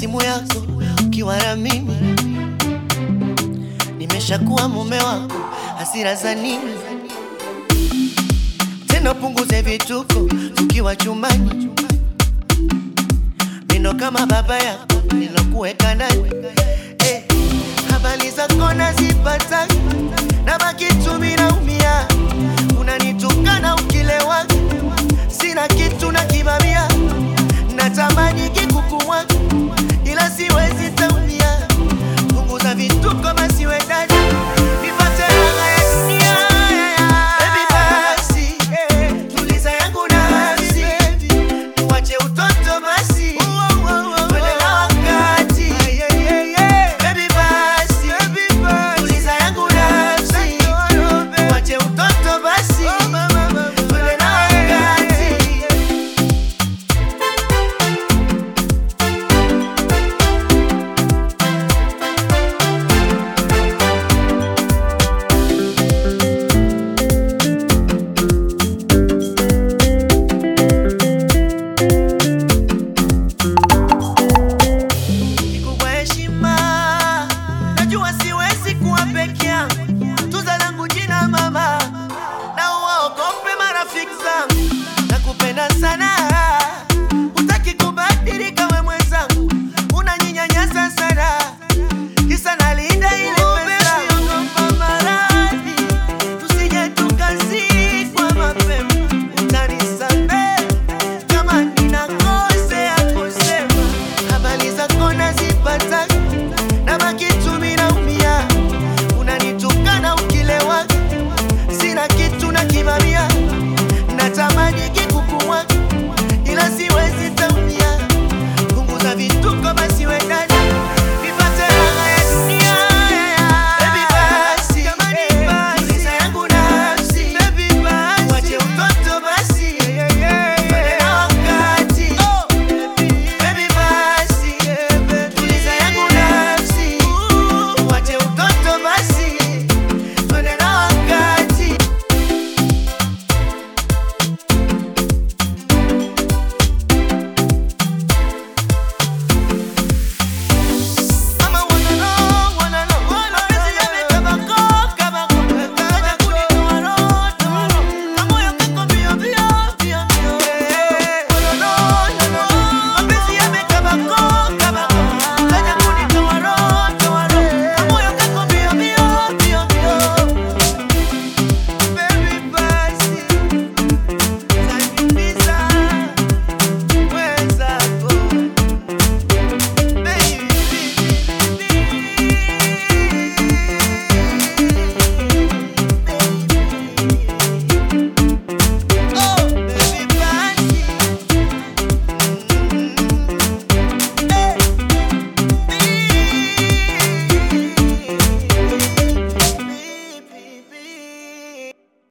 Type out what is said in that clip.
simu yako ukiwa na mimi, nimeshakuwa mume wako, hasira za nini tena? Punguze vituko tukiwa chumbani, mindo kama baba yako nilokuweka ndani eh, habari zako nazipata na baki tu minaumia, unanitukana ukilewa, sina kitu na kibamia, natamani kikukuwa ila siwezi taumia, punguza vituko basi we dada, nipate raha ya dunia. Baby basi, tuliza yangu nafsi, tuache utoto basi, twende na wakati. Baby basi, tuliza yangu nafsi, tuache utoto basi, twende na wakati. Nikubwa heshima, najua siwezi kuwa peke yangu. Tuza langu jina mama, na uwaogope marafiki zangu. Nakupenda sana